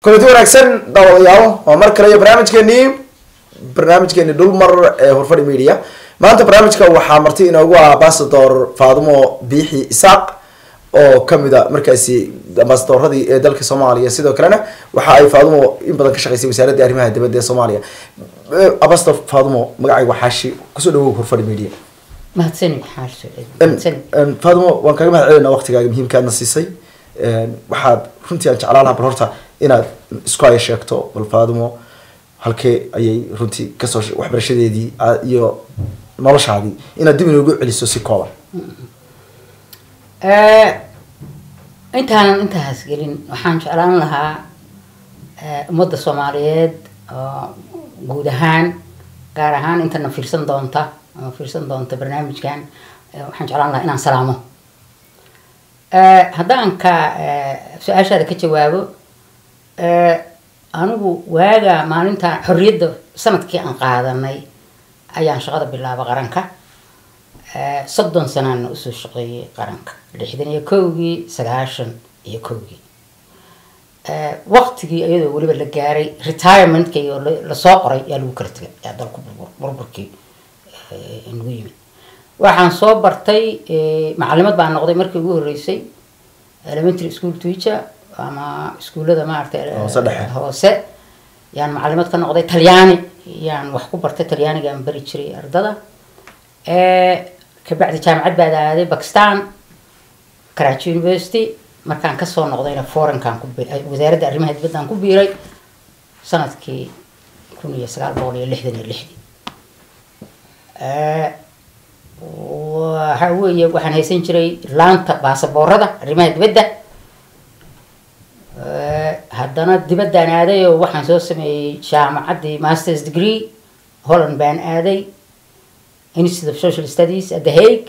kulanti wanaagsan daawadayaal waa mar kale iyo barnaamijkeenii barnaamijkeeni dhulmar ee horfadhi media maanta barnaamijka waxaa marti inoogu ah ambasador faadumo biixi isaaq oo kamid a markaasi ambasadoradii ee dalka soomaaliya sidoo kalena waxa ay faadumo in badan ka shaqeysay wasaaradda arrimaha dibadda ee soomaaliya ambasador faadumo magacayga waa xaashi kusoo dhawow horfadhi media mahadsanid xaashi mahadsanid faadumo waan kaga mahad celinaa waqtigaaga muhiimkaadna siisay waxaad runtii aan jeclaan lahaa bal horta inaad isku haya sheegto bal faadumo halkee ayay runtii kasoo waxbarashadeedii iyo noloshaadii inaad dib inoogu celiso si kooban intaanan intaas gelin waxaan jeclaan lahaa ummadda soomaaliyeed oo guud ahaan gaar ahaan intana fiirsan doonta ama fiirsan doonta barnaamijkan waxaan jeclaan lahaa inaan salaamo haddaan ka su-aashaada ka jawaabo anigu waaga maalinta xorriyadda sanadkii aan qaadanay ayaan shaqada bilaaba qaranka soddon sanaana usoo shaqeeyay qaranka lixdan iyo kowgii sagaashan iyo kowgii waqtigii iyadoo weliba la gaaray retirementka iyo lasoo qoray yaa lagu kala tegay yaa dalku burburkii nagu yimid waxaan soo bartay macalimad baan noqday markii ugu horreysay elementary school teacher ama iskuullada maaragtay hoose yaan macalimad ka noqday talyaani yaan wax ku bartay talyaanigaan bari jiray ardada kabacdi jaamacad baad aaday bakistan karachi university markaan kasoo noqdayna foreign-kaan ku wasaaradda arrimaha dibaddan ku biiray sanadkii kun iyo sagaal boqol iyo lixdan iyo lixdii waxa weeye waxaan haysan jiray laanta baasaboorada arrimaha dibadda haddana dibaddaan aaday oo waxaan soo sameeyey jaamacaddii masters degree holland baan aaday institute of social studies at the hague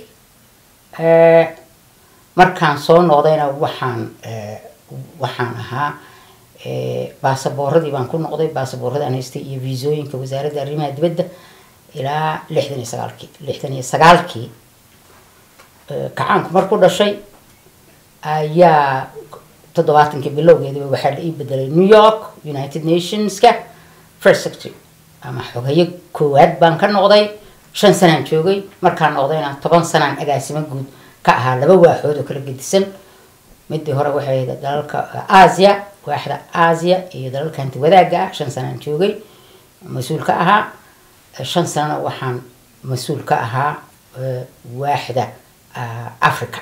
markaan soo noqdayna waxaan waxaan ahaa baasaboorradii baan ku noqday baasaboorradaan haystay iyo viisooyinka wasaaradda arrimaha dibadda ilaa lixdan iyo sagaalkii lixdan iyo sagaalkii kacaanku marku dhashay ayaa toddobaatankii bilowgeediba waxaa la ii bedelay new york united nationska first secretary ama xogayo koowaad baan ka noqday shan sanaan joogay markaan noqdayna toban sanaan agaasimo guud ka ahaa laba waaxood oo kala gedisan midii hore waxay dalalka asia waaxda asia iyo dalalka hanti wadaagga ah shan sanaan joogay mas-uul ka ahaa shan sanana waxaan mas-uul ka ahaa waaxda africa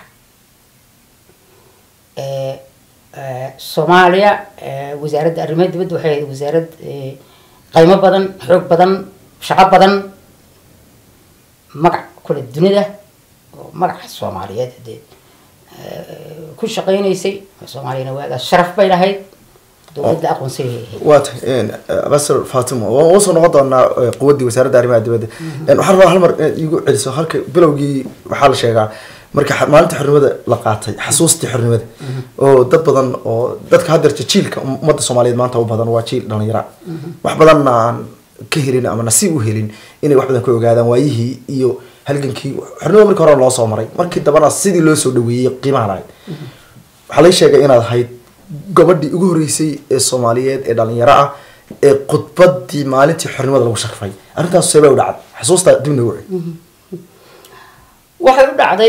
soomaaliya wasaaradda arrimaha dibadda waxay ahayd wasaarad qaymo badan xoog badan shaqo badan magac kule dunida oo magaca soomaaliyeed dee ku shaqeynaysay soomaaliyana waagaas sharaf bay lahayd dowladda aqoonsiga waa tahay ambassador fatima waan usoo noqon doonaa quwaddii wasaaradda arrimaha dibadda waxaan rabaa hal mar inaad iigu celiso halka bilowgii waxaa la sheegaa marka maalinta xornimada la qaatay xasuustii xornimada oo dad badan oo dadka haddeerta jiilka ummadda soomaaliyeed maanta u badan waa jiil dhalinyara wax badanna aan ka helin ama nasiib u helin inay wax badan ka ogaadaan waayihii iyo halgankii xornimada markii hore loo soo maray markii dambana sidii loo soo dhaweeyey qiimaha lahayd waxaa lay sheegay inaad ahayd gabadhii ugu horreysay ee soomaaliyeed ee dhalinyaro ah ee khudbadii maalintii xornimada lagu sharfay arrintaas seebay u dhacday xasuusta dib noogu celi waxay u dhacday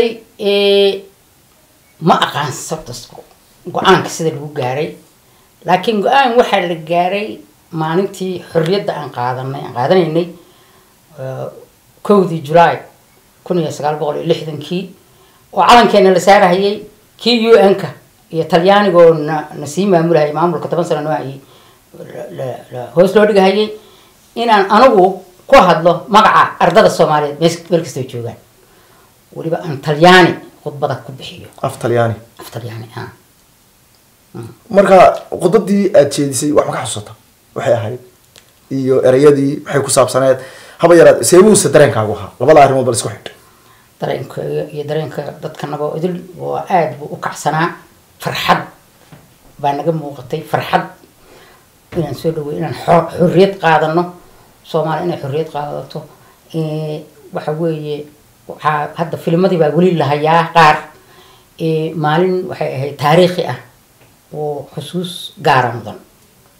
ma aqaan sabta go-aanka sida lagu gaaray laakiin go-aan waxaa la gaaray maalintii xorriyadda aan qaadanay aan qaadanaynay kowdii julaay kun iyo sagaal boqol iyo lixdankii oo calankeena la saarahayay kii u n-ka iyo talyaanigoo na na sii maamulahayay maamulka toban sano noo hayay hoos loo dhigahayay inaan anigu ku hadlo magaca ardada soomaaliyeed meel kastoo joogaan weliba aan talyaani khudbada ku bixiyo af talyaani af talyaani a marka khudbadii aada jeedisay wax ma ka xasuusata waxay ahayd iyo ereyadii waxay ku saabsaneed haba yaraad seebuhusa dareenkaagu ahaa labada arrimood bal isku xidh dareenkayga iyo dareenka dadkanaba idil waa aada buu u kacsanaa farxad baa naga muuqatay farxad inaan soo dhawey inaan xorriyad qaadano soomaaliya inay xorriyad qaadato waxa weeye waxaa hadda filmadii baa weli lahayaa qaar maalin waxay ahayd taariikhi ah oo xusuus gaara mudan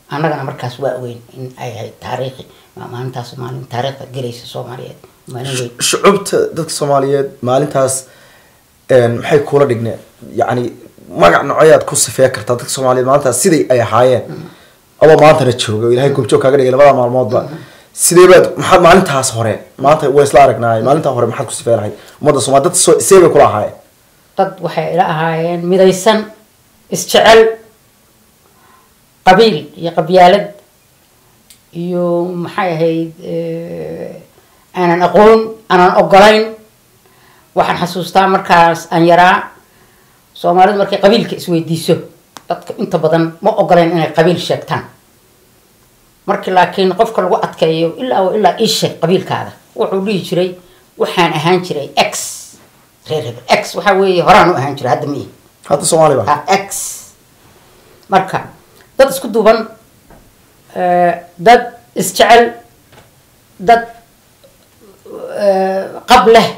annagana markaas waa ogeyn in ay ahayd taariikhi ma- maalintaas maalin taariikhda gelaysa soomaaliyeed maalin weyn shucubta dadka soomaaliyeed maalintaas een, maxay kula dhigneen yacni magac nocoyaad ku sifee kartaa dadka soomaaliyeed maalintaas siday ay ahaayeen adoo maantana jooga oo ilaahay goobjoog kaaga dhigay labada maalmoodba sidee baad maxaad maalintaas hore maanta waa isla aragnaay maalintaa hore maxaad ku sifee lahayd ummadda soomaali dad soo see bay kula ahaayeen dad waxay ila ahaayeen midaysan isjecel qabiil iyo qabyaalad iyo maxay ahayd eh, aanan aqoon aanan ogolayn waxaan xasuustaa markaas aan yaraa soomaalidu markay qabiilka isweydiiso dadka inta badan ma ogolayn inay qabiil sheegtaan markii laakiin qofka lagu adkeeyo ilaa wa ilaa ii sheeg qabiilkaada wuxuu dhihi jiray waxaan ahaan jiray x reer hebel x waxaa weeye horaan u ahaan jiray hadda miyi hadda soomaali ba ha x marka dad isku duuban eh, dad isjecel dad eh, qab leh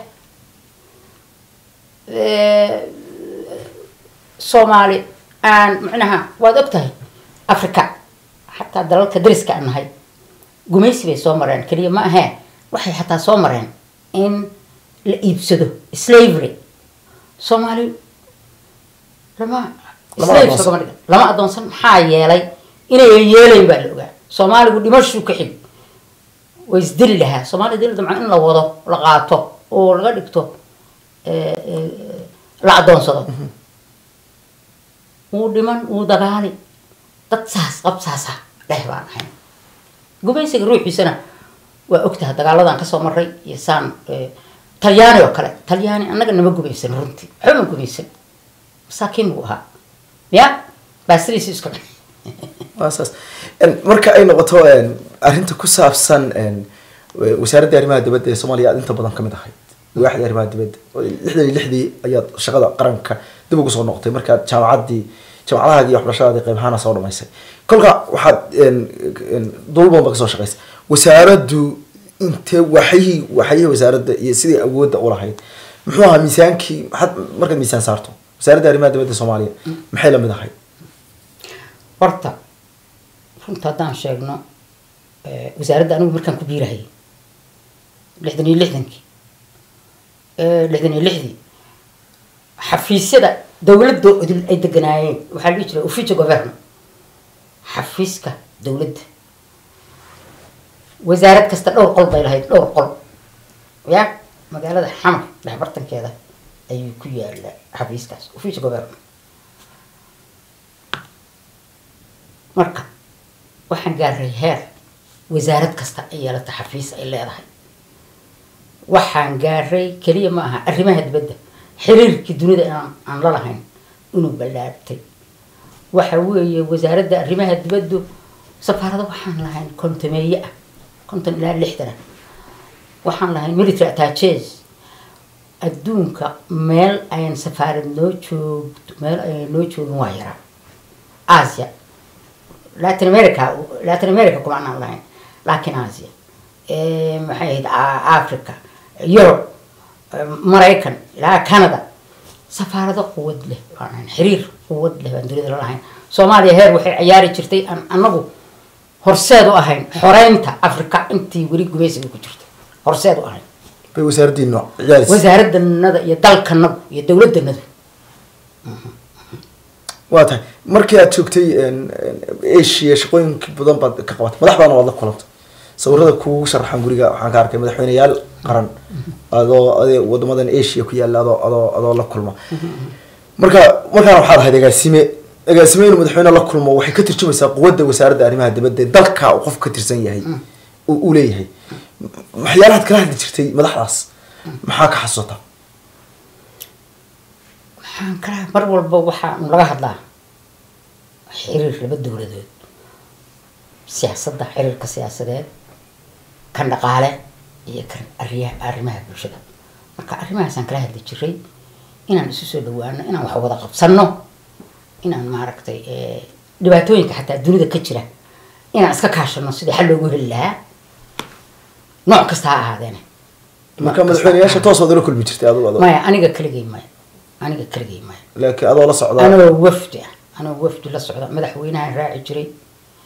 eh, soomaali aan macnaha waad og tahay africa xataa dalalka dariska aan nahay gumaysi bay soo mareen keliya ma ahee waxay xataa soo mareen in la iibsado slavery soomaali lama Lama slave adoonsan. lagama dhigan. lama adoonsan maxaa yeelay inayan yeelayn baa la ogaa soomaaligu dhimashuu ka xig way isdili lahaa soomaaliya dili damcan in la wado la qaato oo laga dhigto eh, eh, la adoonsado wuu dhiman wuu dagaali dad saas qab saasa dheh baan ahayn gumaysiga ruuxiisana waa ogtaha dagaaladan kasoo maray iyo saan eh, talyaani oo kale talyaani annaga nama gumaysan runtii waxba ma gumaysan masaakiin buu ahaa ya baasiriisi iska dhan waa saas En, marka ay noqoto en, arrinta ku saabsan en, wa- wasaaradda arrimaha dibadda ee soomaaliya aad inta badan kamid ahayd waaxda arrimaha dibadda oo lixdan iyo lixdii ayaad shaqada qaranka dib ugu soo noqotay markaad jaamacaddii jaamacadahaagii iyo waxbarashadaadii qayb ahaana soo dhamaysay kolka waxaad en, en, dul badan ba kasoo shaqaysay wasaaraddu intee waxyihii waxyihii wasaaradda iyo sidii awoodda u lahayd muxuu ahaa miisaankii maxaad markaad miisaan saarto wasaaradda arrimaha dibadda soomaaliya maxay lamid ahayd horta runta haddaan sheegno eh, wasaaradda anigu markaan ku biirahayay lixdan iyo lixdankii eh, lixdan iyo lixdii xafiisyada dowladda odil ay deganaayeen waxaa la dhihi jiray officio governo xafiiska dowladda wasaarad kasta dhowr qol bay lahayd dhowr qol ya magaalada xamar dhexbartankeeda ayuu ku yaala xafiiskaas officio governo marka waxaan gaaray heer wasaarad kasta ay yeelata xafiis ay leedahay waxaan gaaray keliya ma aha arrimaha dibadda xiriirkii dunida inaan aan la lahayn inuu ballaartay waxa weeye wasaaradda arrimaha dibaddu safaarado waxaan lahayn kontameeye ah konton ilaa lixdan ah waxaan lahayn military attaches adduunka meel ayan safaarad noo joogto meel ayan noo joogin waa yaraa asia latin america latin america kuma anaan lahayn laakiin asia Eh, maxay ahayd A- africa europe eh, maraykan ilaa canada safaarado quwad leh baan ahayn xiriir quwad leh baan dunida la lahayn soomaaliya heer waxay ciyaari jirtay aan anagu horseed u ahayn xoreynta africa intii weli gumaysiga ku jirtay horseed u ahayn bay wasaaraddiinu ciyaaraysa wasaaraddanada iyo dalkanadu iyo dowladdanadu waa tahay markii aad joogtay en, en, asia shaqooyinka badan baad ka qabatay madax badan waad la kulantay sawirada kugu sharaxan guriga waxaan ka arkay madaxweyneyaal qaran adoo ade wadamadan asia ku yaala adoo adoo adoo la kulma marka markaana waxaad ahayd agaasime agaasime inuu madaxweyne la kulmo waxay ka turjumaysaa quwadda wasaaradda arrimaha dibadda ee dalka uu qof ka tirsan yahay uu uu leeyahay waxyaalahaad kala hadli jirtay madaxdaas maxaa ka xasuuta waxaan kala mar walba waxaan laga hadlaa xiriir laba dowladood siyaasadda xiriirka siyaasadeed kan dhaqaale iyo kan ariya arrimaha bulshada marka arrimahaasaan kala hadli jiray inaan isu soo dhawaano inaan wax wada qabsano inaan maaragtay eh, dhibaatooyinka xataa dunida ka jira inaan iska kaashano sidii xal loogu heli lahaa nooc kasta ha ahaadeene marka madaxweyneyaasha toos waad ula kulmi jirtay adigu adoo maya aniga keligay maya aniga keligay maya laakiin adoo la socda anoo wafdi ah anoo wafdi la socda madaxweynahan raaci jiray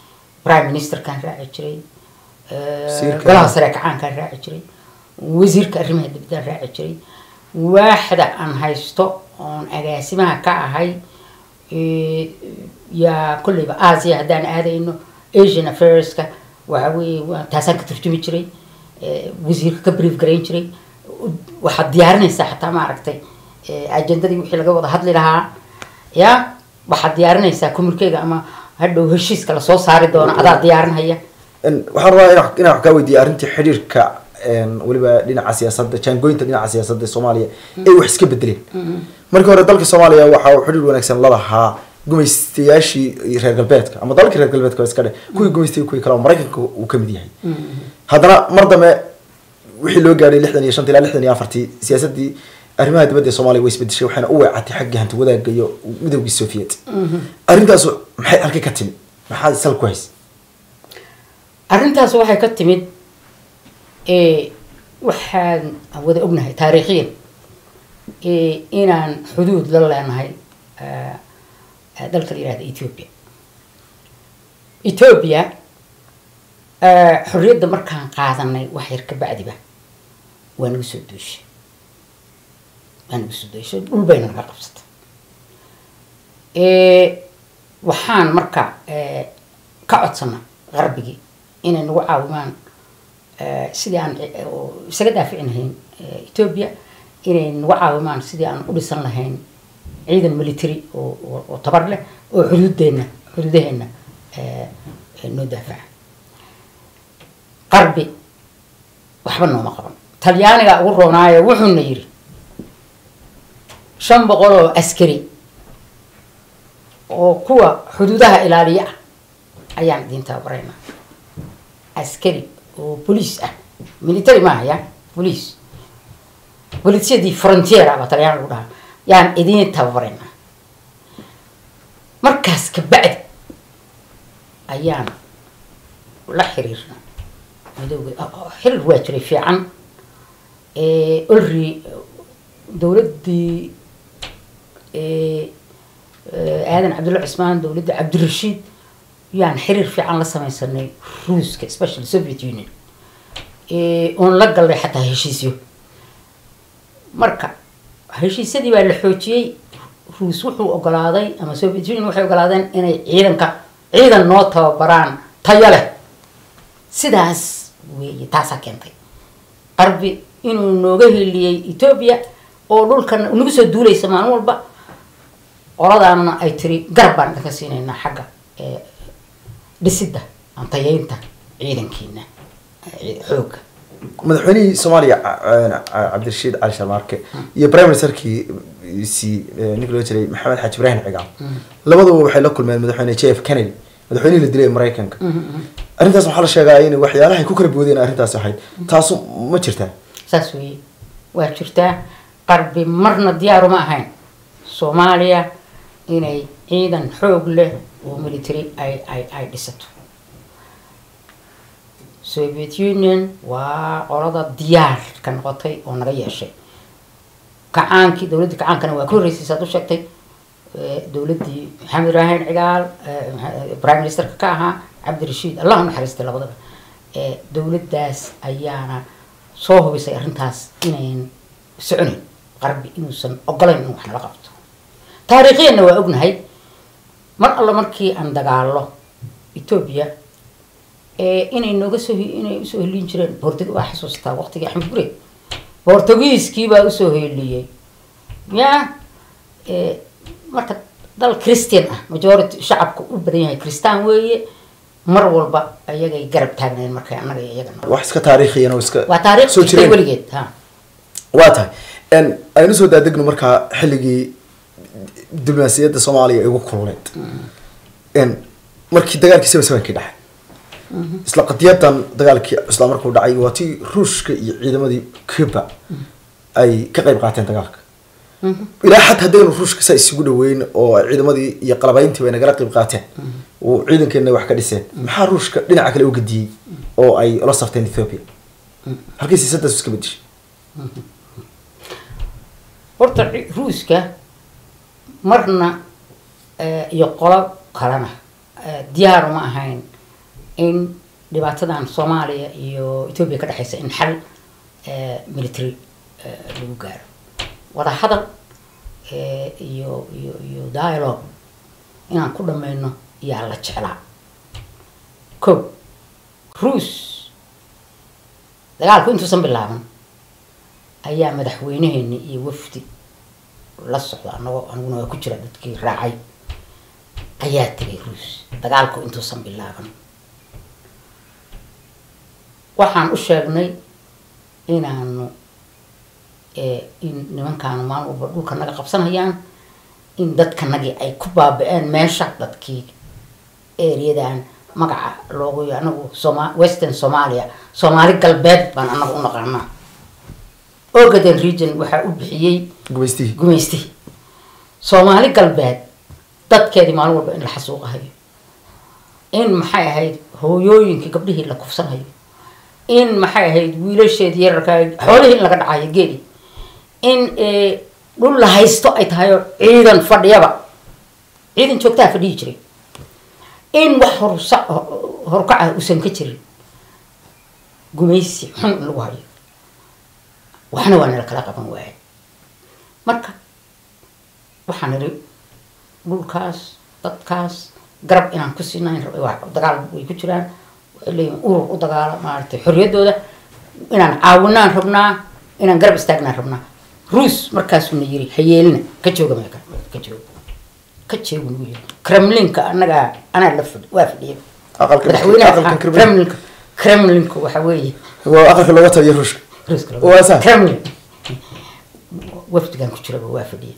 prime ministerkaan raaci jiray eh, Wasiirka. golaha sare kacaankaan raaci jiray wasiirka arrimaha dibadaan raaci jiray waaxda aan haysto oon agaasimaha ka ahay eh, yaa kolleyba asia haddaan aadayno asian affairska waxa weeye waa- taasaan ka turjumi jiray eh, wasiirka ka brief garayn jiray waxaad diyaarinaysaa xataa maaragtay eh, ajendadii wixii laga wada hadli lahaa ya waxaad diyaarinaysaa kumurkeyga ama hadhow heshiiska lasoo saari doono adaa diyaarinhaya En, waxaan rabaa inaan inaan wax kaa weydiiya arrintii xidhiirka en, weliba dhinaca siyaasadda jaangooyinta dhinaca siyaasadda ee soomaaliya ay wax iska bedeleen markii hore dalka soomaaliya waxa uu xidhiir wanaagsan la lahaa gumaystayaashii reer galbeedka ama dalalkii reer galbeedka waa iska dhe kuwii gumaystay kuwii kale oo maraykanka uu ka mid yahay haddana mar dambe wixii loo gaadhay lixdan iyo shanta ilaa lixdan iyo afartii siyaasaddii arrimaha dibadda ee soomaaliya way isbedeshay waxayna u weecatay xagga hanti wadaagga iyo midowgii soviet arrintaasu maxay halka ka timi maxaa sal ku haysa arrintaas waxay ka timid eh, waxaan wada ognahay taariikhiyan eh, inaan xuduud la leenahay eh, eh, dalka la yihahda ethiopia ethiopia eh, xorriyadda markaan qaadanay wax yar ka bacdiba waa nagu soo duushay waa nagu soo duushay dhul bayna naga qabsatay Eh, waxaan marka eh, ka codsana qarbigii inay nagu caawimaan eh, sidii aan eh, oo isaga daafici lahayn eh, ethiopia inay nagu caawimaan sidii aan u dhisan lahayn ciidan military oo oo- oo tabar leh oo xuduudeena xuduudaheena eh, eh, noo daafaca qarbi waxba nooma qaban talyaaniga ugu roonaayo wuxuuna yiri shan boqol oo askari oo kuwa xuduudaha ilaaliya ah ayaan idin tababaraynaa askari oo boliis ah military maaha ya boliis bolisiadii frontier ah baa talyaan lagu dhahaa yaan idin tababaraynaa markaas kabacdi ayaan la xiriirna madowga xiriir waa jiray fiican olri dowladdii aadan cabdulla cismaan dowladda cabdirashiid yaan xiriir fiican la samaysanay ruuska special soviet union oon la galnay xataa heshiisyo marka heshiisyadii baa la xoojiyey ruus wuxuu ogolaaday ama soviet union waxay ogolaadeen inay ciidanka ciidan noo tababaraan tayo leh sidaas weeye taasaa keentay qarbi inuu nooga heliyey ethoobia oo dhulkan nagu soo duulaysa maalin walba qoladaanna ay tiri garab baan idinka siinaynaa xagga dhisidda antayeynta ciidankiina xoogga madaxweynihii soomaaliya cabdirashiid cali sharmaarke iyo prime ministerkii si ninka loo jiray maxamed xaaji ibrahim cigaal labaduba waxay la kulmeen madaxweyne j f kennedy madaxweynihii la dilay ee maraykanka arrintaas waxaa la sheegaa in waxyaalahay ku kala boodeen arrintaas ahayd taasu ma jirtaa saas weeye waa jirtaa qarbi marna diyaaruma ahayn soomaaliya inay ciidan xoog leh oo military ay ay ay dhisato soviet union waa qolada diyaar ka noqotay oo naga yeeshay kacaankii dowladdii kacaankana waa ka horreysay saad u sheegtay dowladdii maxamed ibrahim cigaal prime ministerka ka ahaa cabdirashiid allah u naxariistay labadaba dowladdaas ayaana soo hubisay arrintaas inayn soconayn qarbi inuusan ogolayn in wax nala qabto taariikhiyanna waa ognahay mar alla markii aan dagaallo ethoobia inay nooga soo inay usoo helin jireen bortug waa xasuustaa waqtigii axmed gure bortugiiskii baa usoo heliyey ya marka dal christian ah majority shacabka u badan yahay christaan weeye mar walba ayagay garab taagnayn markay annaga iyo iyagana wax iska taariikhiyan oo iska waa taariikh soo jirtay jireen weligeed ha waa tahay n aynu soo daadegno markaa xilligii diblomaasiyadda soomaaliya ay ugu kululeed n markii dagaalkii seven sevenkii dhacay isla qadiyadan dagaalkii isla markuu dhacay waa tii ruushka iyo ciidamadii cuba ay ka qayb qaateen dagaalka ilaa xataa haddaynu ruushka saa isugu dhaweyn oo ay ciidamadii iyo qalabayntii ay nagala qayb qaateen oo ciidankeena wax ka dhiseen maxaa ruushka dhinaca kale u gediyey oo ay ula safteen ethiopia halkii siisadaas iska bedeshay horta ci- ruuska marna eh, iyo qolo kalena eh, diyaar uma ahayn in dhibaatadan soomaaliya iyo etoobiya ka dhexeysa in xal military lagu gaaro wada hadal iyo iyo iyo dialogue inaan ku dhameyno yaa la jeclaa ko ruus dagaalku intuusan bilaaban ayaa madaxweyneheeni iyo wafdi la socda anagoo aniguna waa ku jira dadkii raacay ayaa tegay ruus dagaalku intuusan bilaaban waxaan u sheegnay inaanu in nimankaanu maalin walba dhulka naga qabsanayaan in dadkanagii ay ku baaba-een meesha dadkii areadan magaca loogu anagu soma western somalia soomaali galbeed baan anaga u naqaanaa ogaden region waxaa u bixiyey gumaystihii gumaystihi soomaali galbeed dadkeedii maalin walba in la xasuuqahayo in maxay ahayd hooyooyinkii gabdhihii la kufsanayo in maxay ahayd wiilasheedii yararka xoolihii in laga dhacayo geeli in dhul la haysto ay tahay oo ciidan fadhiyaba ciidan joogtaa fadhihi jiray in wax horsa horkaca uusan ka jirin gumaysi xun in lagu hayo waxna waa nala kala qaban waaye marka waxaan niri dhulkaas dadkaas garab inaan ku siinayn dagaal way ku jiraan waxay leeyihin urur u dagaala maaragtay xorriyaddooda inaan caawinaan rabnaa inaan garab istaagnaan rabnaa ruus markaasuna yiri hayeelina ka jooga meeka ka jooga ka jeegu nagu yiri kremlinka annagaa anaa la fadhi waa fadhiya aqalka madaxweynaha aqalkan Kremlin. kremlinka kremlinka waxa weeye waa aqalka looga taliyo ruushka ruuska Waa saa. kremlin wafdigan ku jiraba waa fadhiya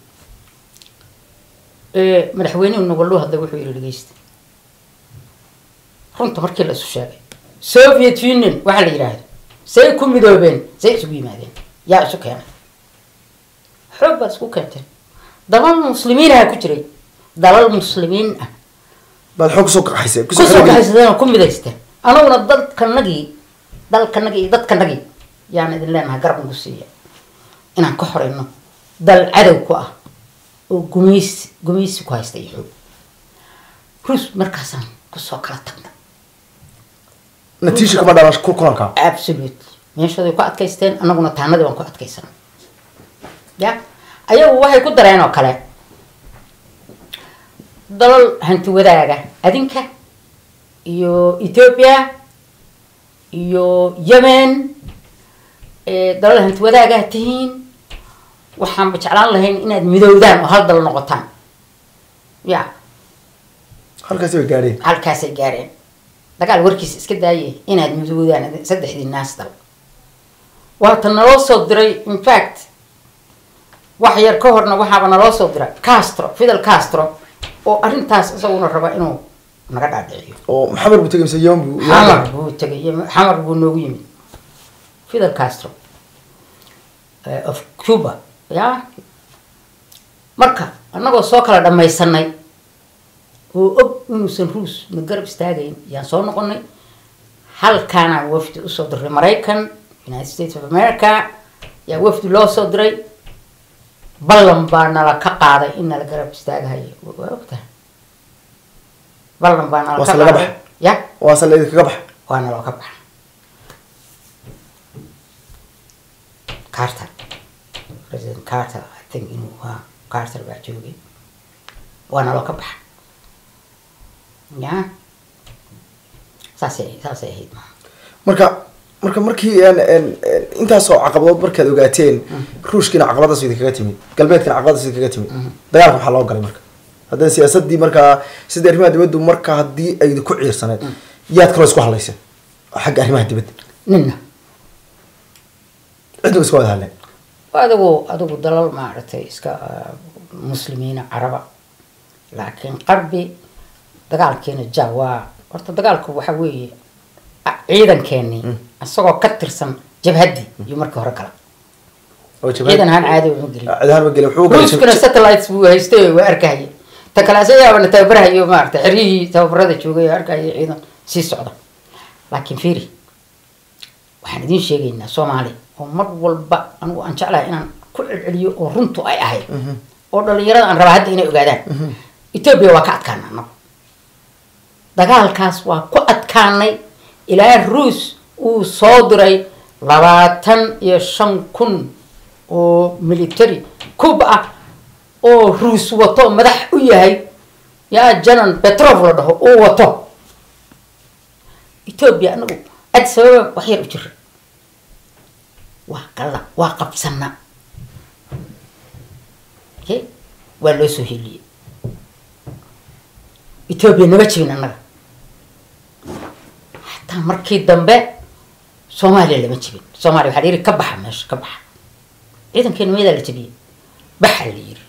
madaxweynuhu nagoluu hadlay wuxuu yiri dhegeysta runta markii la isu sheegay soviet union waxaa la yidhaahdo say ku midoobeen say isugu yimaadeen yaa isu keenay xoog baad isku keenteen dalal muslimiinaha ku jiray dalal muslimiin ah baad xoog kusoo kaxaysay kusoo kusoo xirogeli. kaxaysadeen oo ku midaysteen anaguna dalkanagii dalkanagii iyo dadkanagii yaan idin leenahay garab nagu siiya inaan ka horeyno dal cadow ku ah oo gumaysi gumaysi ku haysta iyo xoog ruus markaasaan kusoo kala tagna natiisha kama dhalan ku kulanka absolute meeshooday ku adkaysteen anaguna taanadii baan ku adkaysana ya ayagu waxay ku dareen oo kale dalal hanti wadaaga adinka iyo ethiopia iyo yemen eh, dalal hanti wadaagaa tihiin waxaanba jeclaan lahayn inaad midowdaan oo hal dal noqotaan ya halkaasi way gaadheen halkaasay gaareen dagaal warkiisa iska daaye inaad midoodaan saddexdii naas dal waata naloo soo diray infact wax yar ka horna waxaaba naloo soo diray castro fidel castro oo arrintaas isaguna raba inuu naga dhaadhiciyo oo maxamed buu tegay mise yemen buu xamar buu tegay iyo xamar buu noogu yimid fidel castro eh, of cuba ya marka annagoo soo kala dhamaysanay oo og inuusan ruus na garab istaagayn yaan soo noqonay halkaanaan wafdi usoo diray maraykan united states of america yaa wafdi loo soo diray ballan baa nala ka qaaday in nala garab istaagahayo waa ogtahay ballan baa nala Waase ka laga qaaday baxay. ya waa sal idinkaga baxa waa naloo ka baxa carter president carter i think inuu waa carter baa joogay waa naloo ka baxa ya saasay saasay ahayd ma marka marka markii een, een, een, intaasoo caqabadood markaad ogaateen ruushkiina caqabadaas idinkaga timid galbeedkina caqabadaas idinkaga timid dagaalka maxaa loo galay marka haddana siyaasadii markaa sidii arrimaha dibaddu marka haddii ay ku ciirsaneed yaad kaloo isku hadlayseen xagga arrimaha dibadda ninna cidna iska wada hadleen adigu adigu dalal maaragtay iska ah, muslimiina caraba laakiin qarbi dagaalkeena ja waa horta dagaalku waxa weeye ah, ciidankeenii isagoo ka tirsan jabhaddii iyo markii hore kala oo ciidan ahaan caadi uma gelin ciidahan ma gelin wuxuu galay ruuskuna satellites buu haystay waa arkahaya ta kale asagaabana tababarahayo maarata xeryihii tababarada joogay oo arkahaya ciidan sii socda laakiin fiiri waxaan idiin sheegaynaa soomaali oo mar walba anigu aan jeclahay inaan ku celceliyo oo runtu ay ahayd oo dhalinyarada aan rabaa hadda inay ogaadaan etoobiya waa ka adkaana anagu dagaalkaas waa ku adkaanay ilaa ruus uu soo diray labaatan iyo shan kun oo military cub ah oo ruus wato madax u yahay yaa janan petrov la dhaho uu wato etoobiya anagu ad sababa wax yar u jira waa galla waa qabsana okay waa loo soo heliyey etoobiya nama jibin annaga hataa markii dambe soomaaliya lama jibin soomaaliya waxaa la yidhi ka baxa meesha ka baxa ciidankeena meedaa la jabiyey baxa la yidhi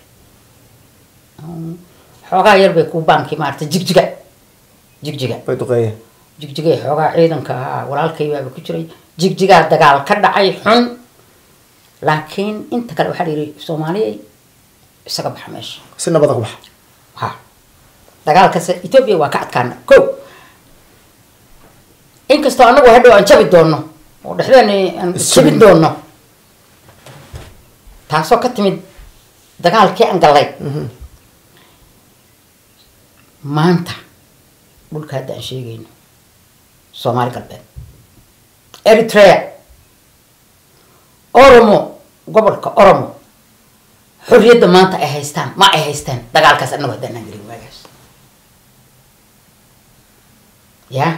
xoogaa yar bay ku baankii maarata jigjiga jigjiga way duqeeyeen jigjigay xoogaa ciidanka ahaa walaalkay baaba ku jiray jigjigaa dagaal ka dhacay xun laakiin inta kale waxaa la yidhi soomaaliyay isaga baxa meesha si nabada ku baxa ha dagaalkas etoobiya waa ka adkaana ko inkastoo anagu hadhow aan jabi doono oo dhexdeena aan jabin doono taasoo ka timid dagaalkii aan gallay maanta dhulka hadda aan sheegayno soomaali galbeed eritrea oromo gobolka oromo xorriyadda maanta ay haystaan ma ay haystaan dagaalkaas annagu haddaan aan gelin waagaas ya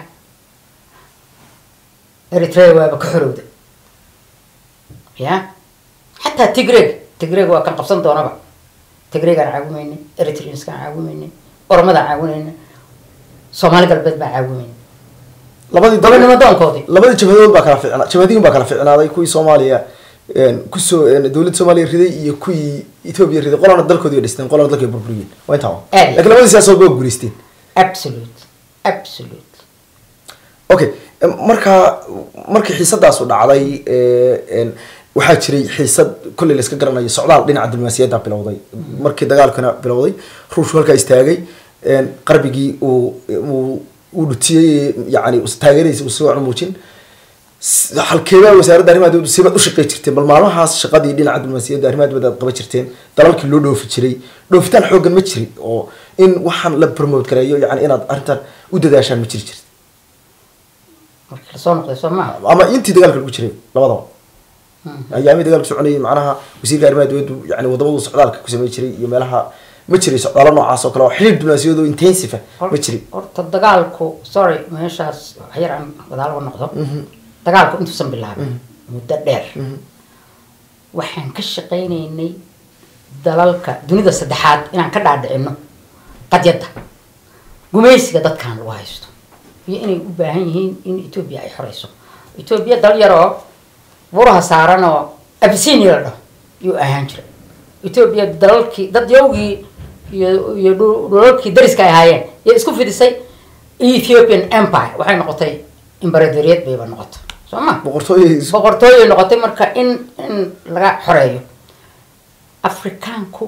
eritrea waaba ka xorowda ya xataa tigreg tigreg waa kan qabsan doonaba tigregaan caawimaynay eritreanskaan caawimaynay oromadaan caawinayna soomaali galbeed baan caawimayna labadii gobonimo doonkoodii labadii jabhadood baa kala ficnaa jabhadiin baa kala ficnaaday kuwii soomaaliya kusoo dowladda soomaaliya riday iyo kuwii etoobiya riday qolana dalkoodii dhisteen qolana dalkii burburiyeen waa intaa wa Aad. lakin labadii siyaasadood waa guuleysteen absolute absolute okay marka markii xiisadaasu dhacday een, waxaa jiray xiisad kolley la iska garanayo socdaal dhinaca diblomaasiyadda bilowday markii dagaalkana bilowday ruushku halkaa istaagay een, qarbigii uu uu uu dhutiyey yani taageeradiisa uu soo muujin S- halkeebaa wasaaradda arrimaha dibadda sibaad u shaqey jirteen bal maalmahaas shaqadii dhinaca diblomaasiyadda arrimaha dibadda aad qaban jirteen dalalkii loo dhoofi jiray dhoofitaan xooggan ma jirin oo in waxaan la promote gareeyo yani inaad arrintan u dadaashaan ma jiri jirta markii lasoo noqday soo maaha ama intii dagaalka lagu jiray labadaba ayaamii dagaalka soconayay macnaha wasiirka arrimaha dibaddu yani wadamadu socdaalka ku samey jiray iyo meelaha ma jiray socdaalo noocaas oo kale oo xiriir diblomaasiyad oo intensive ah ma jirin horta dagaalku sorry meeshaas wax yar aan gadaal uga noqdo dagaalku intuusan bilaabin muddo dheer waxaan ka shaqaynaynay dalalka dunida saddexaad inaan ka dhaadhicino qadyadda gumaysiga dadkan lagu haysto iyo inay u baahan yihiin in etoobiya ay xoreyso etoobiya dal yaroo buraha saaran oo abisinia la dhaho yuu ahaan jira etoobiya dalalkii dad yowgii iyo iyo dhul- dhulalkii dariska ay ahaayeen iyo isku fidisay ethiopian empire waxay noqotay imbaradoriyad bayba noqotay soo ma boqortooyay boqortooyay noqotay marka in in laga xoreeyo afrikaanku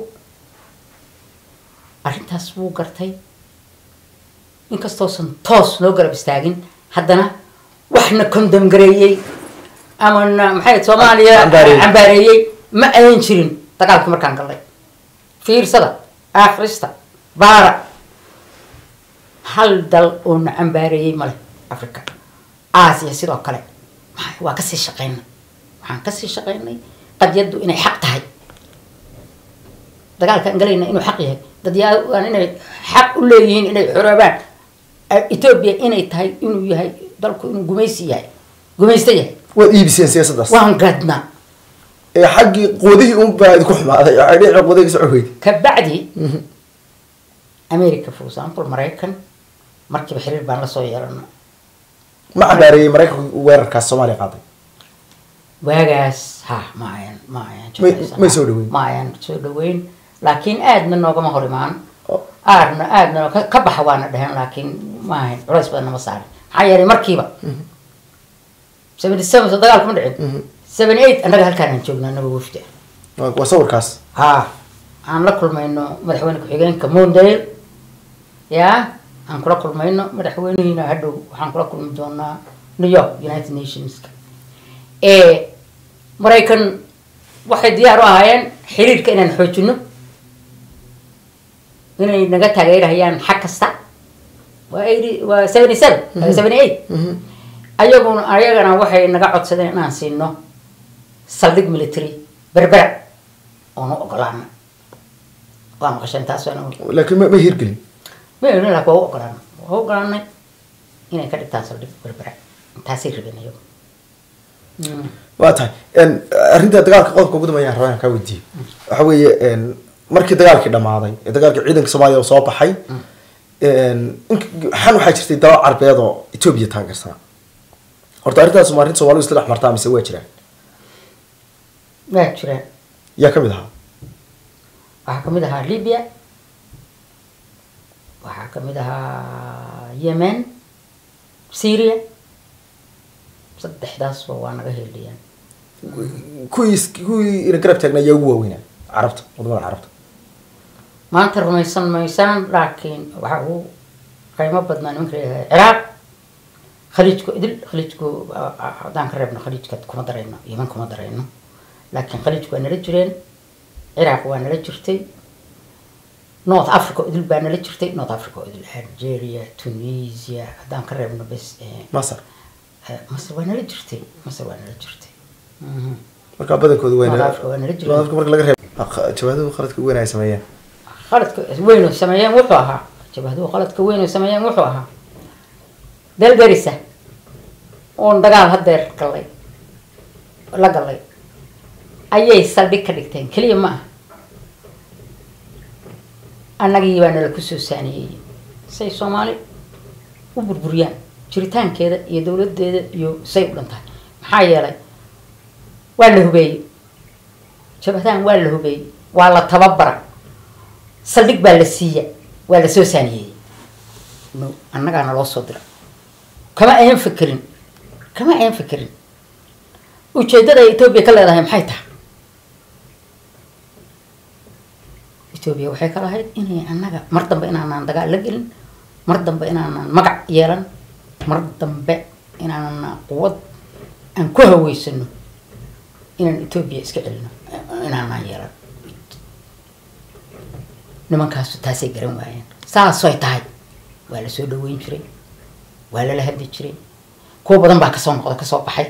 arrintaas wuu gartay inkastoosan toos noo garab istaagin haddana waxna kondom gareeyey ama na maxay ahayd, soomaaliya Cambaareeyey. cambaareeyey ma ayan jirin dagaalkii markaan galnay fiirsada akhrista baara hal dal oo na cambaareeyey male africa aasiya sidoo kale maxay- waa kasii shaqaynay waxaan kasii shaqaynay qadyaddu inay xaq tahay dagaalkaan galayna inuu xaq yahay dadyaan inay xaq u leeyihiin inay xoroobaan Eh, etoobiya inay tahay inuu yahay dalku inuu gumaysi yahay gumaysto yahay waad iibiseen siyaasaddaas waan gadnaa ee xaggii quwadihii un baa idinku xumaaday waxay dhinaca quwadihi ka socon weyday kabacdi america for example maraykan markiiba xiriir baan lasoo yeelana ma cambaareeyey maraykanka weerarkaas soomaaliya qaaday waagaas ha ma ayan ma ayan May- jeclaysan. may soo dhaweyn. ma ayan soo dhaweyn laakiin aadna noogama hor imaan Oh. aadna aadna ka- ka baxa waana dheheen laakiin ma ahayn culays badan nama saarin maxaa yeelay markiiba seventy seven soo dagaalka ma dhicin seventy eight annaga halkaan joognaa annaga wafdi waa waa sawirkaas ha aan la kulmayno madaxweyne ku-xigeenka mondale ya aan kula kulmayno madaxweynihiina hadhow waxaan kula kulmi doonaa new york united nationska ee maraykan waxay diyaar u ahaayeen xiriirka inaan xoojino inay naga taageerahayaan xag kasta waa eighty waa seventy seven seventy eight ayaguna ayagana waxay naga codsadeen inaan siino saldhig military berbera oonu ogolaana waa maqasheen taas waana laakiin ma ma hirgelin mayna laa waa u ogolaana waa u ogolaanay inay ka dhigtaan saldhig berbera taasay rabeen ayagu Mm. waa tahay n arrinta dagaalka qodobka ugu dambeeya rabaa inaan kaa weydiiyo waxa weeye n markii dagaalkii dhamaaday ee dagaalkii ciidanka soomaaliya uu soo baxay n xan waxaa jirtay daba carbeed oo etoobiya taageersanaa horta arrintaas ma arrin soomaalidu isla dhex martaa mise waa jiraan waa jiraan yaa kamid ahaa waxaa kamid ahaa libya waxaa kamid ahaa yemen syria saddexdaasba waa naga heliyaan kuwii kuwii ina garab taagna ayaa ugu waaweynaa carabta wadamada carabta maanta rumaysan maysaan laakiin waxaa ugu qiimo badnaa nimanka leeyahay ciraaq khaliijku idil khaliijku ah, ah, haddaan ka reebno khaliijka kuma darayno yeman kuma darayno laakiin khaliijku waa nala jireen ciraaq waa nala jirtay north africa idil baa nala jirtay north africa idil algeria tunisia haddaan ka reebno bes eh, masar eh, masar waa nala jirtay masar waa nala jirtay Mhm. markaa badankooda waa North Africa waa nala jireen. North Africa marka laga reeb jawaaduhu qaladka ugu weyn ay sameeyeen qaladka weyn oo sameeyeen wuxuu ahaa jabahduhu qaladka weyn oo sameeyeen wuxuu ahaa dalgarisa oon dagaal hadeer galay la galay ayay saldhig ka dhigteen keliya ma aha annagii baa nala kusoo saaniyey say soomaali u burburiyaan jiritaankeeda iyo dowladeeda iyo say u dhantahay maxaa yeelay waa la hubeeyey jabhadahan waa la hubeeyey waa la tababara saldhig baa la siiya waa la soo saaniyeeyey no annagaana loo soo dira kama ayan fekerin kama ayan fekerin ujeeddada ay etoobiya ka leedahay maxay tahay etoobiya waxay ka lahayd inay annaga mar dambe inaanaan dagaal la gelin mar dambe inaanaan magac yeelan mar dambe inaanaan quwad aan ku haweysano inaan etoobiya iska celino inaanaan yeelan nimankaasu taasay garan waayeen saasoy tahay waa la soo dhaweyn jiray waa lala hadli jiray kuwa badan baa kasoo noqda kasoo baxay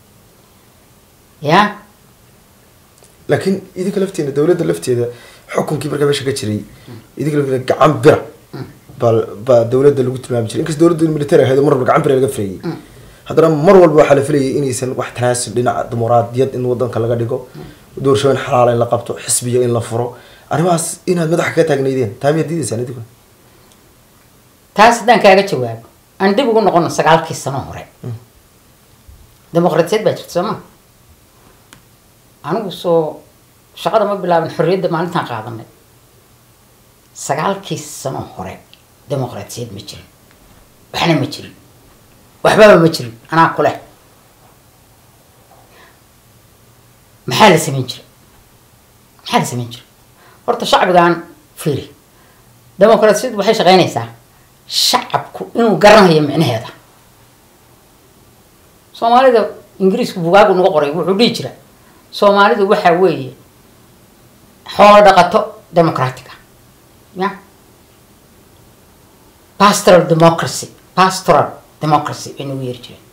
ya laakiin idinka lafteena dowladda lafteeda xukunkii markaa meesha ka jiray idinka lafteeda gacan bira baa baa dowladda lagu tilmaami jiray inkasta dowladda military ahayd oo mar walba gacan bira laga filayay haddana mar walba waxaa la filayay inaysan wax tanaasul dhinaca dimuqraadiyad in wadanka laga dhigo doorashooyin xalaala in la qabto xisbiya in la furo arrimahaas inaad madaxa kaga taagnaydeen taa miyaad diidaysaan idinku taas haddaan kaaga jawaabo aan dib ugu noqono sagaalkii sano hore dimuqraadiyad baa jirta soo ma anigu soo shaqada ma bilaabin xorriyadda maalintaan qaadanay sagaalkii sano hore dimuqraadiyad ma jirin waxna ma jirin waxbaba ma jirin anaa ku leh maxaa la samayn jiray maxaa la samayn jiray horta shacbigan fiiri dimuqraadiyaddu waxay shaqeynaysaa shacabku inuu garanayo micnaheeda soomaalida ingiriisku bugaagu nagu qoray wuxuu dhihi jira soomaalidu waxaa weeye xoolo dhaqato democratic ah ya pastoral democracy pastoral democracy bay nagu yeeri jireen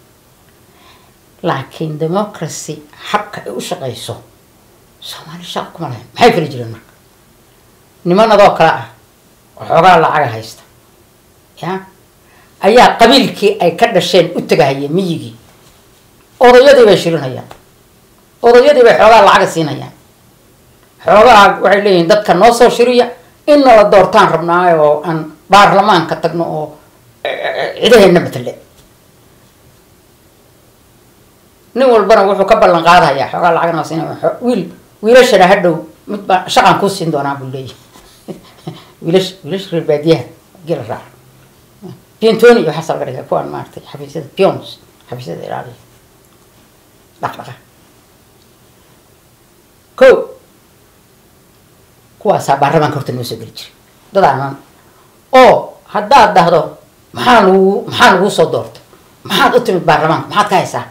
laakiin democracy habka ay u shaqeyso soomaali shaqa kuma lahayn maxay fali jireen marka nimanadoo kale ah oo xoogaa lacaga haysta ya ayaa qabiilkii ay ka dhasheen u tagahaya miyigii odayadii bay shirinayaan odayadii bay xoogaa lacaga siinayaan xoogaa waxay leeyihiin dadka noo soo shiriya in nala doortaan rabnaayo oo aan baarlamaanka tagno oo cidaheena matale nin walbana wuxuu ka ballan qaadayaa xoogaa lacagna waa siinaya wiil wiilashana hadhow mid baa shaqaan kuu siin doonaa buu leeyahay wiilash wiilasha reer baadiyaha gela raac piantoni iyo waxaasa laga dhigay kuwaan maaragtay xafiisyada pions xafiisyada ilaaliya dhaqdhaqa ko kuwaasaa baarlamaanka horta noo soo geli jiray dadaanan oo haddaad dhahdo maxaa lagu maxaa laguu soo doorto maxaad u timid baarlamaanka maxaad ka haysaa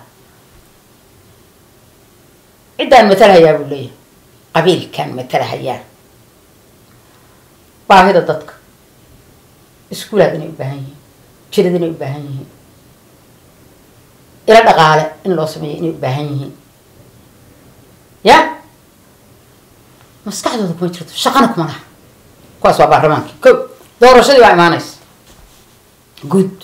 ciddaan matalahayaa buu leeyahay qabiilkaan matalahayaa baahida dadka iskuulaad inay u baahan yihiin jirad inay u baahan yihiin ilo dhaqaale in loo sameeyo inay u baahan yihiin ya maskaxdooda kuma jirto shaqana kuma laha kuwaas waa baarlamaankii ko doorashadii waa imaanaysa good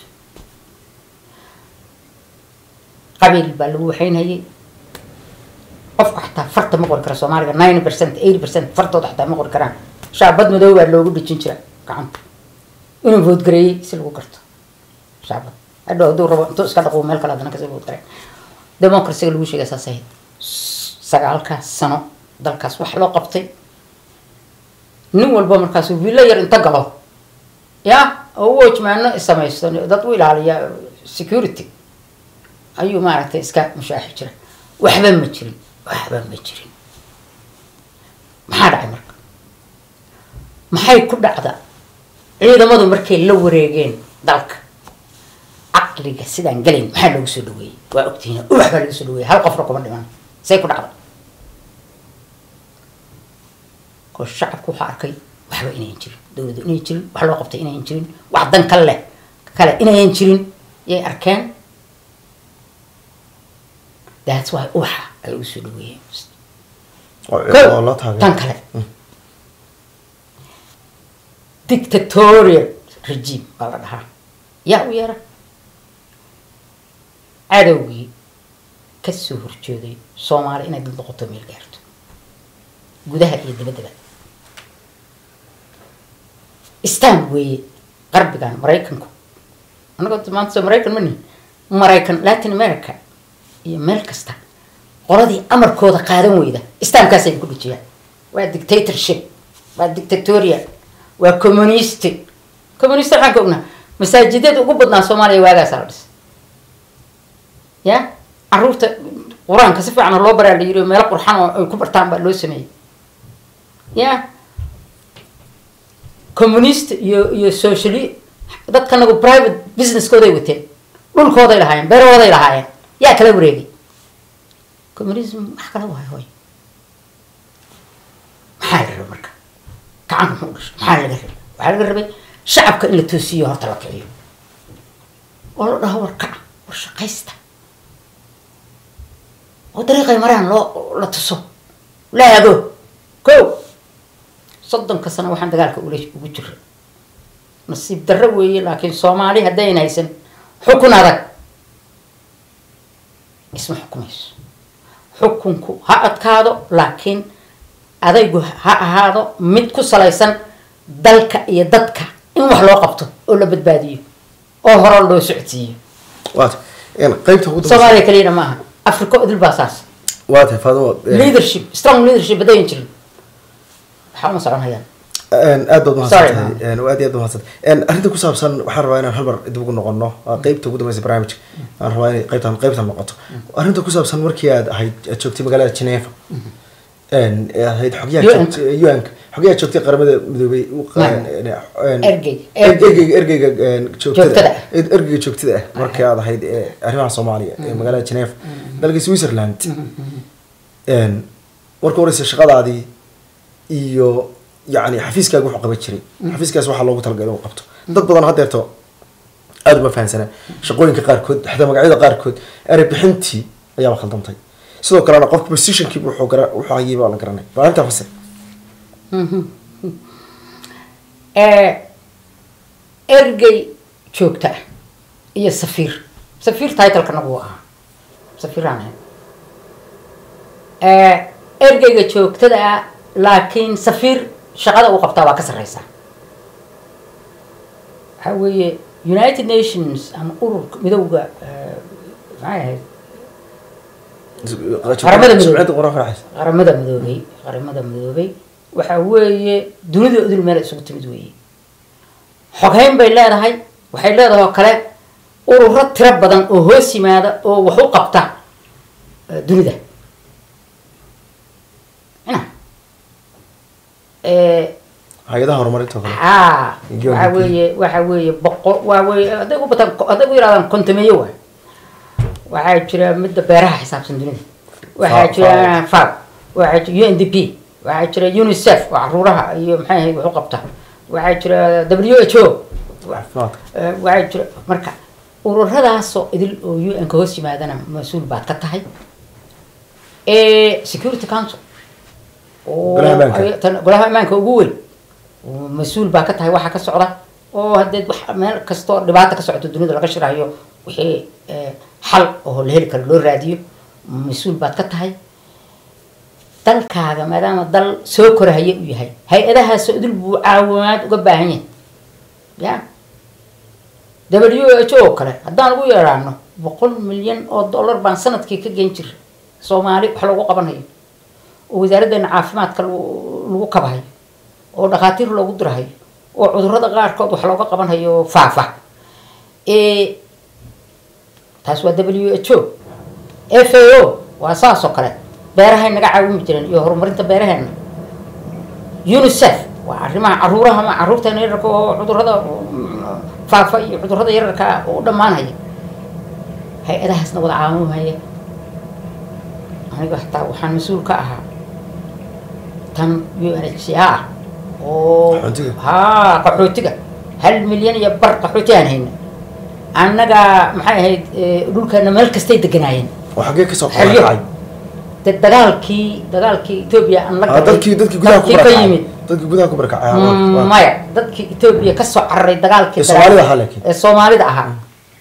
qabiil baa lagu waxaynayay qofka xataa farta ma qori kara soomaaliga ninety percent eighty percent fartooda xataa ma qori karaan shaabad madow baa loogu dhejin jira gacanta inuu voodgareeyey si lagu garto shaabad hadhow hadduu rabo intuu iska dhaqo meel kale haddana kasii voodgareen democracyga lagu sheegay saas ahayd sagaalkaas sano dalkaas wax loo qabtay nin walba markaasuu villo yar inta galo ya oo u ojmaano samaysto dad u ilaaliya security ayuu maaragtay iska mushaaxi jira waxba ma jirin waxba ma jirin maxaa dhacay marka maxay ku dhacda ciidamadu markay la wareegeen dalka caqliga sidaan gelayn maxaa loogu soo dhaweeyey waa ogtihiin ubax baa laga soo dhaweeyey hal qofna kuma dhiman say ku dhacda oo shacabku waxaa arkay waxba inayan jirin dowladdu inayan jirin wax loo qabtay inayan jirin wax dan kale leh kale inayan jirin yay arkeen that's why ubaxa ay ugu soo dhaweeyeen oo loo taageero tan kale dictatorial regime baa la dhahaa yaa u yeera cadowgii kasoo horjooday soomaali inay dad noqoto meel gaarto gudaha iyo dabaddaba stan weeye qarbigan maraykanku annagoo maanta soo maraykan mani maraykan latin america iyo meel kasta qoladii amarkooda qaadan weyda islaamkaasay ku dhijiyaan waa dictatorship waa dictatorial waa communist communist waxaan ka ognaa masaajidada ugu badnaa soomaaliya waagaasa la dhis ya caruurta qur-aanka si fiican loo baraa la yiri meelo qurxan oo ay ku bartaan baa loo sameeyey ya communist iyo iyo socially dadka nagu private businesskooday wateen dhulkooday lahaayeen beerahooday lahaayeen yaa kala wareegay communism wax kala waayo hoy maxaa la rabay marka gacanka muxuu dhashay maxaa laga rabay waxaa laga rabay shacabka in la toosiyo horta la kiciyo oo la dhaho war kaca war shaqaysta oo dariiqay maraan loo la tuso laago ko soddonka sano waxaan dagaalka ula ugu jira nasiib darro weeye laakiin soomaali haddayn haysan xukun adag isma xukumayso xukunku ha adkaado laakiin adaygu ha ahaado mid ku salaysan dalka iyo dadka in wax loo qabto oo la badbaadiyo oo hore loo socodsiiyo waata qaybta ugu dambeysa soomaaliya keliyana ma aha africa idil baa saas waa tahay faadimo leadership strong leadership haddayan jirin waxaa uma socon hayaan aad baad Sorry, mahadsantahay aad iyo aad baad mahadsantahay arrinta ku saabsan waxaan rabaa inaan hal mar dib ugu noqono waa qaybta ugu dambeysa barnaamijka aan rabaa inay qaybtan qaybtan noqoto arrinta ku saabsan markii aad ahayd aad joogtay magaalada Geneva ee ahayd xogyaha UN. joogtay UN-ka xogyaha joogtay qaramada midoobay u qa- Ma. een- Ergey. ergeyga ergeyga een, Joogtada joogtada ah. ergeyga joogtada ah markii aad ahayd ee arrimaha Soomaaliya ee magaalada Geneva dalka Switzerland een marka horeysa shaqadaadii iyo yacni xafiiskaaga wuxuu qaban jiray xafiiskaas waxaa loogu talagalay inuu qabto dad badan haddeerto aada uma fahansana shaqooyinka qaarkood xataa magacyada qaarkood erey bixintii ayaaba khaldantay sidoo kalena qofka positionkii wuxuu gara wuxuu hayay baa la garanay baa intaa fasir ergey joogta ah iyo safiir safiir titlekana wuu ahaa safiiraan ahay ergeyga joogtada ah laakiin safiir shaqada uu qabtaa waa ka sarreysaa waxaa weeye united nations ama ururka midowga eh, maxay ahayd Qaramada Midoobay. Jimciyadda Qur'aanka Raxaysa. qaramada midoobay qaramada midoobay waxa weeye dunida udul meel isugu timid weeye xoghayn bay leedahay waxay leedahay oo kale ururo tiro badan oo hoos yimaada oo wax u qabta eh, dunida ina Eh, hay-adaha horumarinta oo kale haa Iyo waxa UNDP. weeye waxa weeye boqo waa weeye hadday u bataan hadday u yirahdaan kontameeyo waay waxaa jira midda beeraha xisaabsan dunida waxaa Fa- jira faw waxaa jira u n d p waxaa jira unicef oo caruuraha iyo maxay ahayd wax u qabta waxaa jira w h o caafimaadka Eh, waxaa jira marka ururadaasoo idil oo un ka hoos yimaadana mas-uul baad ka tahay Eh, security council oo Golaha ammaanka. ay- tan- golaha ammaanka ugu weyn oo mas-uul baa ka tahay waxa ka socda oo haddee wax meel kastoo dhibaata ka socoto dunida laga shirayo wixii eh, xal oo la heli karo loo raadiyo mas-uul baad ka tahay dalkaaga maadaama dal soo korahaya uu yahay hay-adahaasoo idil buu caawimaad uga baahan yahay ya w h o kale haddaan ugu yeeraano boqol milyan oo dollar baan sanadkii ka gen jira soomaali wax loogu qabanayo oo wasaaraddeena caafimaadka lagu lagu kabahayo oo dhakhaatiir loogu dirahayo oo cudurrada qaarkood wax looga qabanhayo faafa Eh, taas waa w h o f a o waa saas oo kale beerahay naga caawimi jireen iyo horumarinta beeraheena unicef waa arrimaha caruuraha ma caruurteena yararka oo cudurrada mm, faafa iyo cudurrada yararka ah oo u dhammaanaya hay-adahaasna wada caawimaya aniga xataa waxaan mas-uul ka ahaa tan u n h c r oo Qaxootiga? haa qaxootiga hal milyan iyo bar qaxooti aan hayna annaga maxay ahayd eh, dhulkeena meel kastay deganaayeen oo xaggee kasoo Xeryo. qaadacay de dagaalkii dagaalkii etoobiya aan la Ah, dadkii dadkii gudaha ku dadkii ka barakacay yimid dadkii gudaha ku barakacay Mm, ah, waa- maya dadkii etoobiya kasoo cararay dagaalkii Ee Soomaalida dagaal- ahaa laakiin. ee soomaalida ahaa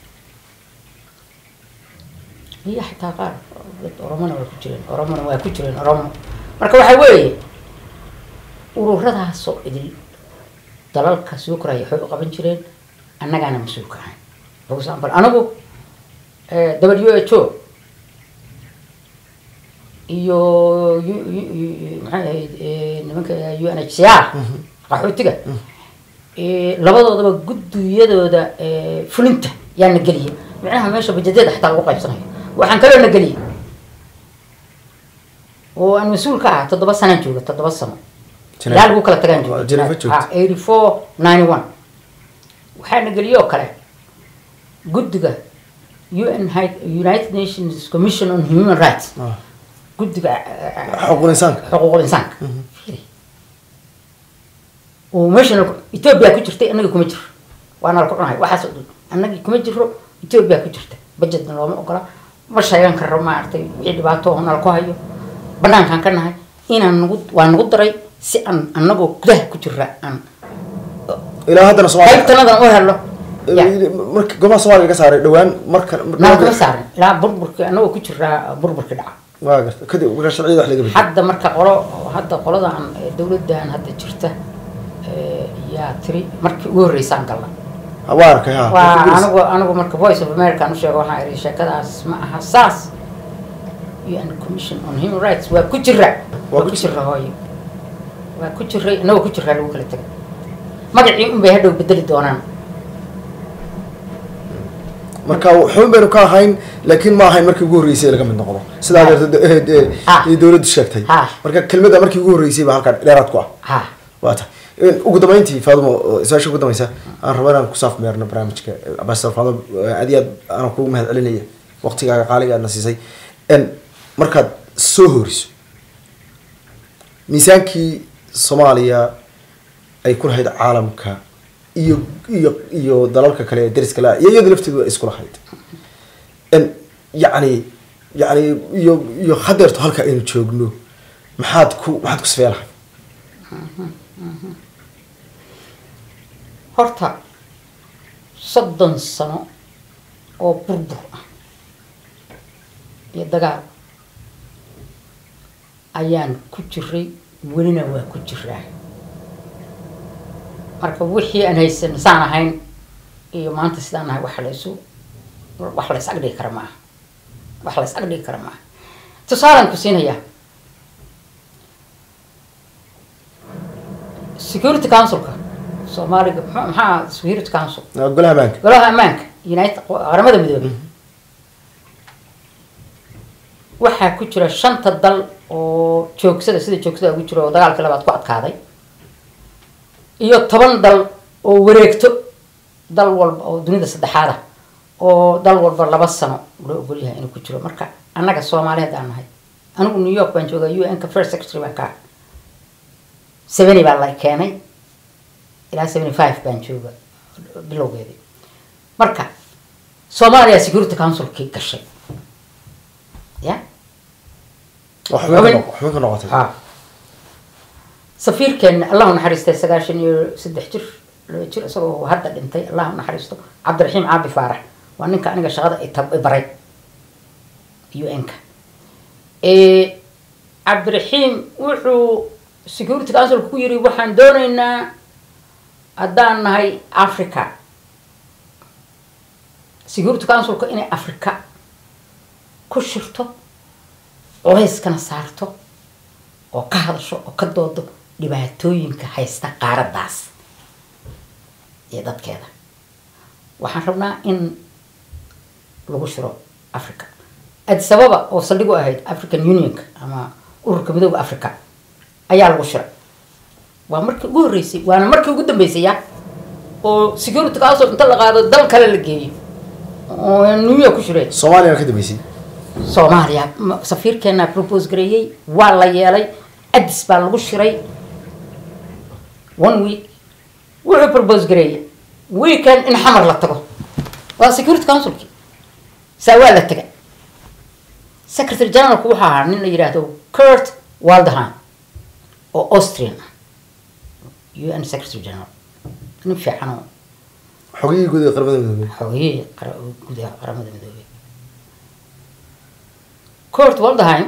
iyo xitaa qaar dad oromona waa ku jireen oromona waa ku jireen oromo marka waxaa weeye ururadaasoo idil dalalka soo koraya waxay u qaban jireen annagaana mas-uulka ahay for example anigu eh, w h o iyo u- u- u- maxay ahayd eh, nimanka u n h c r qaxootiga Eh, labadoodaba guddiyadooda eh, fulinta yaa na geliya micnaha meesha bajedyada xataa lagu qaybsanayo waxaan kaloo na geliyay oo aan mas-uul ka ahaa toddoba sanaan jooga toddoba sano Jene- ilaa lagu kala tagaan Waa Geneva joogta. eighty four ninety one waxaa na geliyay oo kale guddiga UN High- United Nations Commission on Human Rights Ah. guddiga eh, xuquuqul insaanka xuquuqul insaanka Fiiri. oo meeshana etoobiya ku jirtay annaga kuma jiro waana la ku cunahay waxaas oo dhan annagii kuma jiro etoobiya ku jirta budgetna looma ogola ma sheegan karo maaragtay wixii dhibaato oo nala ku hayo banaankaan ka nahay inaan nagu waa nagu daray si aan annagoo gudaha ku jira aan ilaa haddana soomaaliya qaybtanadan u helo ya marka gomaha soomaaliya ka saaray dhawaan marka naa kama saarin ilaa burburkii annagoo ku jiraa burburkii dhaca waa garta kadib marka sharciyada wax laga bedelo hadda marka qolo hadda qoladan eh, dowladdan hadda jirta eh, yaa tiri markii ugu horreysaan galna waa arkay ha waa Markii anigu anigu marka voice of america aan u sheego waxaan ihi sheekadaas ma aha saas un commission on human rights waa ku jira waa ku ku jira hooyo waa ku jiray inagoo ku jiraa lagu kala tegay magacii un bay hadhow bedeli doonaan marka xubin baynu ka ahayn laakiin ma ahayn markii ugu horreysay laga mid noqdo sidaa darteed eh, Ah. eh, dowladdu sheegtay Ah. marka kelmadda markii ugu horreysay baa halkan dheeraad ku ah ha waa ta ugu dambeyntii faadimo oo su-aasha ugu dambeysa aan rabo inaan kusaaf meerno barnaamijka ambassador faadimo aad iyo aad aanan kugu mahad celinaya waqtigaaga qaaliga aadna siisay n markaad soo horiso miisaankii soomaaliya ay ku lahayd caalamka iyo iyo iyo dalalka kale ee dariska la iyo iyada lafteedu ay isku lahayd n yacni yacni iyo iyo hadeerto halka aynu joogno maxaad ku maxaad ku sifee lahay horta soddon sano oo burbur ah iyo dagaal ayaan ku jiray welina waa ku jiraa marka wixii aan haysan saan ahayn iyo maanta sidaan nahay wax la isu wax la is agdhigi kara maaha wax la is agdhigi kara maaha tusaalaan ku siinayaa security councilka soomaaliga muxuu- maxaa security council golaha amaanka golaha ammaanka united qaramada midoobay waxaa ku jira shanta dal oo joogsada sida joogsada ugu jira oo dagaalkii labaad ku adkaaday iyo toban dal oo wareegto dal walba oo dunida saddexaad ah oo dal walba laba sano loo ogol yahay inuu ku jiro marka annaga soomaali haddaan nahay anigu new york baan joogaa u n ka first secretary baan ka ah seventy baa la keenay ilaa seventy five baan jooga bilowgeedii marka soomaaliya security councilkii gashay ya wax xubin ka noq- xubin ka noqotay ha safiirkeena allahu naxariistay sagaashan iyo saddex jir laba jir isagoo hadda dhintay allahu naxariisto cabdiraxiim caabi faarax waa ninka aniga shaqada i tab- i baray un-ka cabdiraxiim wuxuu security councilka ku yiri waxaan dooneynaa haddaan nahay africa security councilka inay africa ku shirto culayskana saarto oo ka hadasho oo ka doodo dhibaatooyinka haysta qaaraddaas iyo dadkeeda waxaan rabnaa in lagu shiro africa addis ababa oo saldhig u ahayd african unionka ama ururka midooda africa ayaa lagu shiray waa markii ugu horreysay waana markii ugu dambeysay ya oo security council inta la qaado dal kale la geeyo oo new york ku shireen soomaaliya ka dambeysay soomaaliya ma- safiirkeena propose gareeyey waa la yeelay addis baa lagu shiray one week wuxuu propose gareeyey weekend in xamar la tago waa security councilki saa waa la taga secretary generalku wuxuu ahaa nin la yidhaahdo kurt waldheim oo austrian ah un secretary general nin fiican oo xogihii guud ee qaramada midoobay xoogiyihii qara- gudaha qaramada midoobay kurt waldheim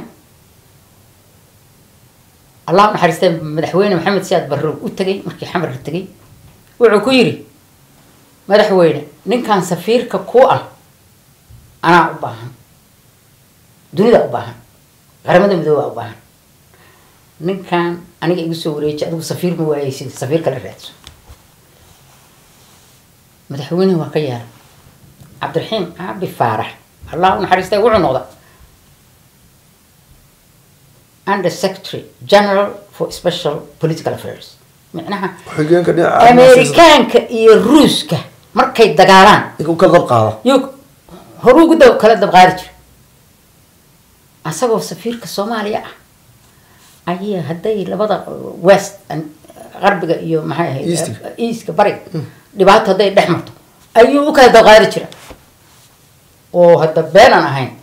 allah u naxariistay madaxweyne maxamed siyaad barrow u tegay markii xamar la tegay wuxuu ku yidhi madaxweyne ninkan safiirka ku ah anaa u baahan dunida u baahan qaramada midoobaa u baahan ninkan aniga igu soo wareeji adigu safiir ma waayeysid safiir kala raadso madaxweynehi waa ka yeelay cabdiraxiim caabi faarax allah u naxariistay wuxuu noqda under secretary general for special political affairs micnaha xigeenka dhinaca amerikaanka iyo ruuska markay dagaalaan ninka u kala dab qaada yuu horuu ugu dab kala dabqaadi jira asagoo safiirka soomaaliya ah ayaa hadday labada west an- qarbiga iyo maxay ahayd East-ka. easka bariga dhibaato hadday dhex marto ayuu u kala dabqaadi jira oo hadda beenaan ahayn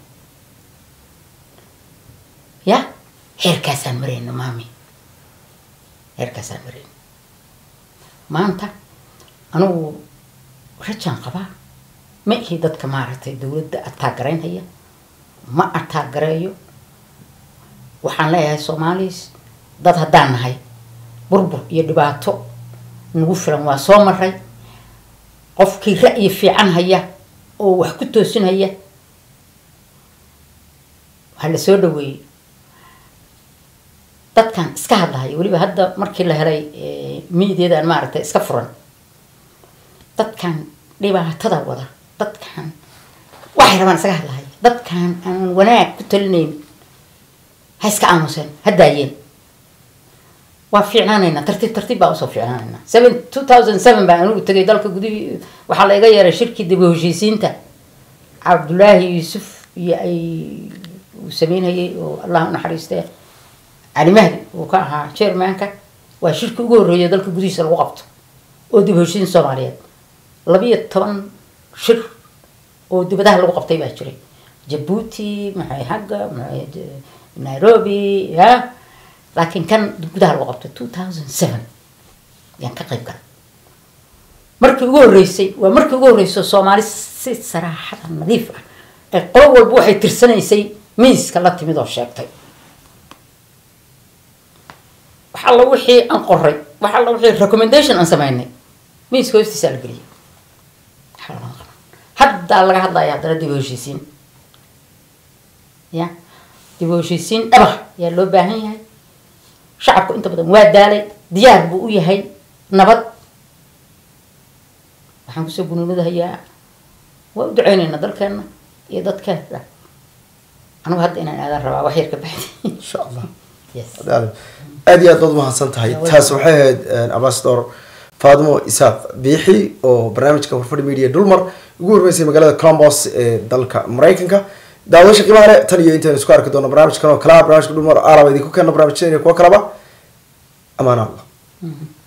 ya heerkaasaan marayna maami heerkaasaan marayna maanta anigu rajaan qabaa ma ihi dadka maaragtay dowladda ataagaraynhaya ma ataagareeyo waxaan leeyahay soomaalis dad haddaan nahay burbur iyo dhibaato nagu filan waa soo maray qofkii ra'yi fiican haya oo wax ku toosinhaya waxaa la soo dhaweeyey dadkan iska hadlahaya weliba hadda markii la helay miidiyadan maaragtay iska furan dadkan dhibaatada wada dadkan waxay rabaan isaga hadlahaya dadkan aan wanaag ku talinayn ha iska aamuseen ha daayeen waa fiicnaanaynaa tartiib tartiib baa usoo fiicnaanaynaa seven two thousand seven baa anigu tegay dalka gudihii waxaa la iga yeeray shirkii dib u heshiisiinta cabdulaahi yuusuf iyo ay uu sameynayay oo allah u naxariistee cali mahdi uu ka ahaa chairmanka waa shirkii ugu horreeya dalka gudihiisa lagu qabto oo dib u heshiisiin soomaaliyeed labiyo toban shir oo dibadaha lagu qabtay baa jiray jabuuti maxay hagga maxay de- nairobi ya laakiin kan gudaha lagu qabtay two thousand seven yaan ka qayb galay markii ugu horreysay waa markii ugu horreysay oo soomaali si saraaxada nadiif ah ee qolo walba waxay tirsanaysay miiska la timid oo sheegtay wax alla wixii aan qoray wax alla wixii recommendation aan sameynay miiska hoostiisaa la geliyay waxaa lama qaban haddaa laga hadlaya haddana dib u heshiisiin ya dib u heshiisiin dhabax yaa loo baahan yahay shacabku inta badan waa daalay diyaar buu u yahay nabad waxaan kusoo gunuunadahayaa waa u duceyneynaa dalkeena iyo dadkeena anigu hadda inaan aadan rabaa wax yar ka baxdi insha allah yes aad aad iyo aad baad umahadsan tahay Yeah, taas waxay ahayd ambassador faadimo isaaq biixi oo barnaamijka warfadhi media dulmar ugu horreysay magaalada columbus ee dalka maraykanka daawadasha qiimaha leh tan iyo intaynu isku arki doono barnaamijkan oo kalaa barnaamijka dulmar aalaba idinku keena barnaamijyada iyo kuwo kalaba amaan allah Mhm.